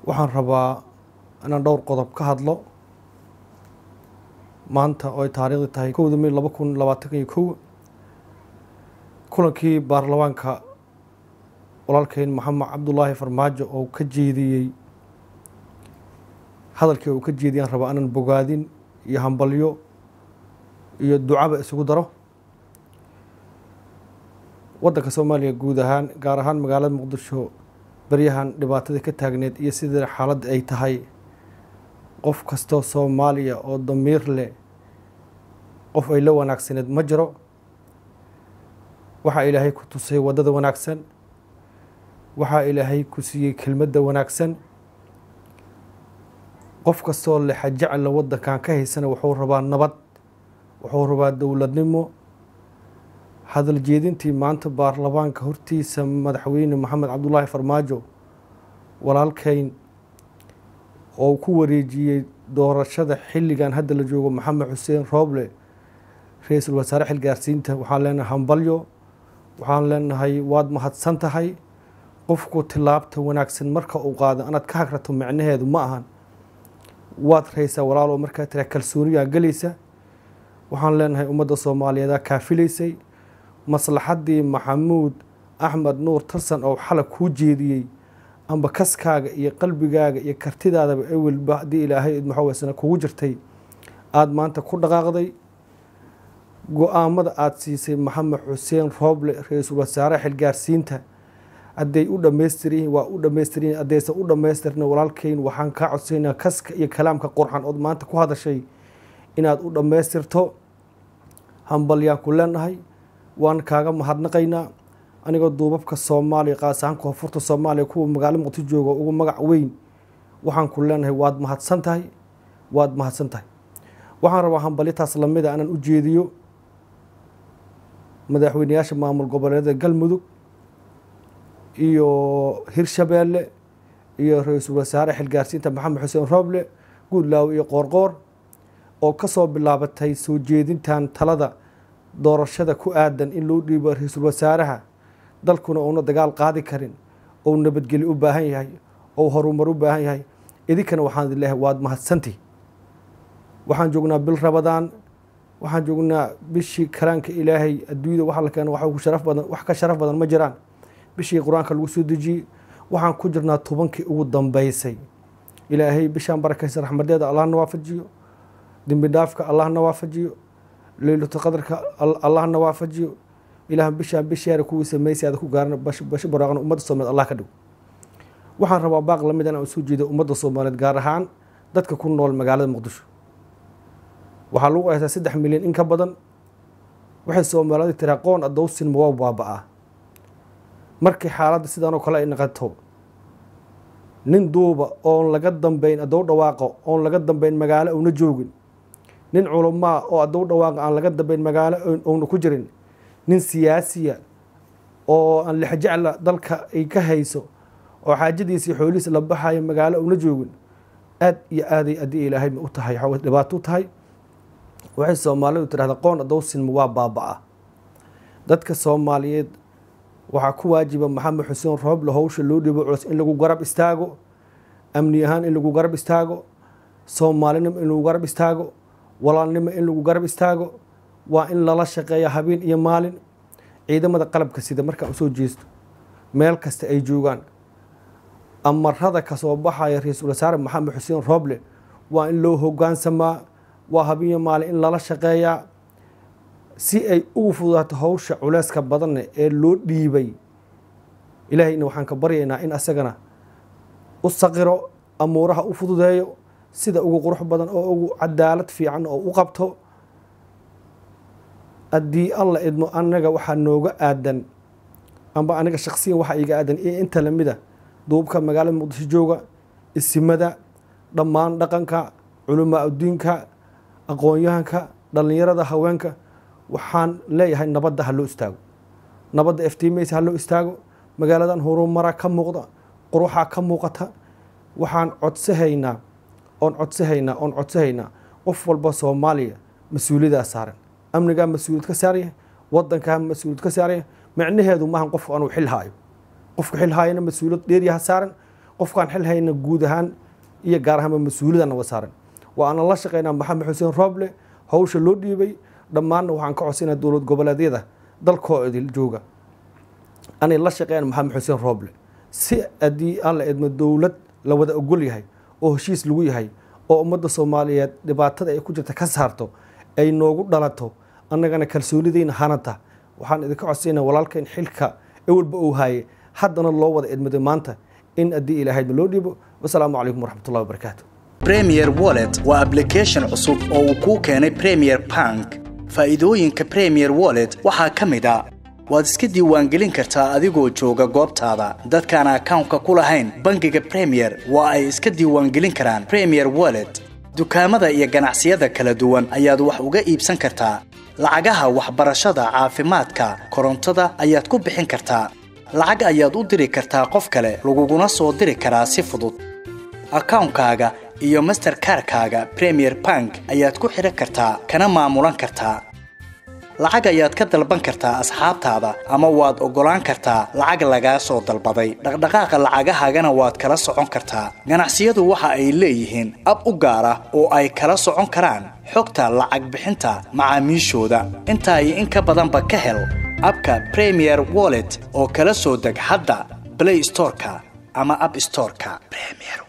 waxaan rabaa inaan dhowr qodob ka hadlo maanta oo ay taariikhdi tahay kowda may laba kun labaatan iyo kow kulankii baarlamaanka walaalkeyn maxamed cabdulaahi farmaajo oo ka jeediyey hadalkii uu ka jeediyaan rabaa inaan bogaadin iyo hambalyo iyo ducaba isugu daro waddanka soomaaliya guud ahaan gaar ahaan magaalada muqdisho baryahan dhibaatada ka taagneed iyo sidii xaaladda ay tahay qof kastoo soomaaliya oo damiir leh qof ay la wanaagsaneed ma jiro waxaa ilaahay ku tusay waddada wanaagsan waxaa ilaahay ku siiyey kelmadda wanaagsan qof kastoo lexa jecla waddankan ka haysana wuxuu rabaa nabad wuxuu rabaa dowladnimo hadal jeedintii maanta baarlamaanka hortiisa madaxweyne maxamed cabdulaahi farmaajo walaalkeyn oo ku wareejiyey doorashada xilligan hadda la joogo maxamed xuseen rooble ra-iisul wasaare xilgaarsiinta waxaan leenahay hambalyo waxaan leenahay waad mahadsan tahay qofku tilaabta wanaagsan marka uu qaado inaad ka hagrato micnaheedu ma ahan waad raysaa walaalo markaa tira kalsooniyaa gelaysa waxaan leenahay ummadda soomaaliyeedaa kaafilaysay maslaxaddii maxamuud axmed nuur tarsan oo xalay kuu jeediyey amba kaskaaga iyo qalbigaaga iyo kartidaadaba ewelba haddii ilaahay idmaxoweysana kugu jirtay aada maanta ku dhaqaaqday go-aamada aada siisay maxamed xuseen rooble ra-iisul wasaare xilgaarsiinta hadday u dhammaystirin waa u dhammaystirin haddaysan u dhammaystirna walaalkeyn waxaan kaa codsaynaa kaska iyo kalaamka qurxan ood maanta ku hadashay inaad u dhammaystirto hambalyaan ku leenahay waan kaaga mahadnaqaynaa anigoo duubabka soomaaliya qaas ahaan koonfurta soomaaliya kuwa magaalo muqdisho jooga ugu magac weyn waxaan ku leenahay waad mahadsan tahay waad mahadsan tahay waxaan rabaa hambalyataas lamida inaan u jeediyo madaxweyneyaasha maamul goboleedyada galmudug iyo hirshabeelle iyo ra-iisul wasaare xilgaarsiinta maxamed xuseen rooble guudlaawe iyo qoorqoor oo ka soo bilaabatay soo jeedintan talada doorashada ku aadan in loo dhiibo ra-iisul wasaaraha dalkuna uuna dagaal qaadi karin ou nabadgeli u baahan yahay ou horumar u baahan yahay idinkana waxaan idin leehay waad mahadsanti waxaan joognaa bil rabadaan waxaan joognaa bishii kalaanka ilaahay adduunyada waxa la keena wax sharaf badan wax ka sharaf badan ma jiraan bishii qur-aanka lagu soo dejiyey waxaan ku jirnaa tobankii ugu dambeysay ilaahay bishaan barakaysa raxmadeeda allahna waafajiyo dembi dhaafka allahna waafajiyo leylatu qadarka allahna waafajiyo ilaah bishaan bisheera kuwii sameysay aada ku gaarana basho baraaqna ummadda soomaaliyeed allah ka dhigo waxaan rabaa baaq lamid inaan soo jeedo ummadda soomaaliyeed gaar ahaan dadka ku nool magaalada muqdisho waxaa lagu haysaa saddex milyan in ka badan waxay soomaalida tiraa qoon adowsin ma waa baaba-aa markii xaaladda sidaan oo kale ay naqato nin duuba oon laga dambeyn adow dhawaaqo oon laga dambeyn magaalo ouna joogin nin culamaa oo adow dhawaaqa aan laga dambeyn magaalo ouna ku jirin nin siyaasiya oo aan lexjecla dalka ay ka hayso oo xaajadiisii xoolihiisa la baxayo magaalo ouna joogin aad iyo aaday haddii ilaahay ma u tahay dhibaato u tahay waxay soomaalidu tidhahda qoon adowsinma waa baaba-a dadka soomaaliyeed waxaa ku waajiba maxamed xuseen rooble howsha loo dhibo culus in lagu garab istaago amni ahaan in lagu garab istaago soomaalinimo in lagu garab istaago walaalnimo in lagu garab istaago waa in lala shaqeeya habeen iyo maalin ciidamada qalabka sida markaan usoo jeesto meel kasta ay joogaan amarada kasoo baxaya ra-iisul wasaare maxamed xuseen rooble waa in loo hogaansamaa waa habeen iyo maalin in lala shaqeeyaa si ay ugu fududaato howsha culeyska badanne ee loo dhiibay ilaahayna waxaan ka baryaynaa in asagana u saqiro amuuraha u fududeeyo sida ugu qurux badan oo ugu cadaalad fiican oo u qabto haddii alla idmo anaga waxaa nooga aadan amba aniga shaksiyan waxaa iga aadan iyo inta lamida duubka magaalada muqdisho jooga isimada dhammaan dhaqanka culamaa udiinka aqoon-yahanka dhallinyarada haweenka waxaan leeyahay nabadda ha loo istaago nabadda eftiimaysa ha loo istaago magaaladan horumara ka muuqda quruxaa ka muuqata waxaan codsahaynaa oon codsahaynaa oon codsahaynaa qof walba soomaaliya mas-uuliyadaa saaran amnigaa mas-uuliyad ka saaraya wadankaa mas-uuliyad ka saaraya micnaheedu maahan qofku anuu xil haayo qofka xil haayana mas-uuliyad dheeryaha saaran qofkaan xil hayna guud ahaan iyo gaar ahaanba mas-uuliyadana wa saaran waa aanan la shaqeynaa maxamed xuseen rooble hawsha loo dhiibay dhammaanna waxaan ka codsanaa dowlad goboleedyada dalkoo idil jooga anay la shaqeeyaan maxamed xuseen rooble si haddii aan la idmo dowlad la wada ogol yahay oo heshiis lagu yahay oo ummadda soomaaliyeed dhibaatada ay ku jirta ka saarto ay noogu dhalato annagana kalsoonidayna hanata waxaan idinka codsaynaa walaalkan xilka ewalba uu haaye haddana loo wada idmaday maanta in haddii ilaahayma loo dhiibo wasalaamu calaykum waraxmatullahi wabarakaatu premier wallet waa application cusub oo uu kuu keenay premier bank faa'iidooyinka premier wallet waxaa ka mid a waad iska diiwaangelin kartaa adigoo jooga goobtaada dadkaan akawnka ku lahayn bangiga premier waa ay iska diiwaangelin karaan premier wallet dukaamada iyo ganacsiyada kala duwan ayaad wax uga iibsan kartaa lacagaha waxbarashada caafimaadka korontada ayaad ku bixin kartaa lacag ayaad u diri kartaa qof kale laguguna soo diri karaa si fudud akawnkaaga iyo masterkarkaaga premier bank ayaad ku xidhan kartaa kana maamulan kartaa lacag ayaad ka dalban kartaa asxaabtaada ama waad oggolaan kartaa lacag lagaa soo dalbaday dhaqdhaqaaqa lacagahaagana waad kala socon kartaa ganacsiyadu waxa ay leeyihiin ab u gaar ah oo ay kala socon karaan xogta lacag bixinta macaamiishooda intaa iyo in ka badanba ka hel abka premier wallet oo kala soo deg hadda blay storeka ama ab storeka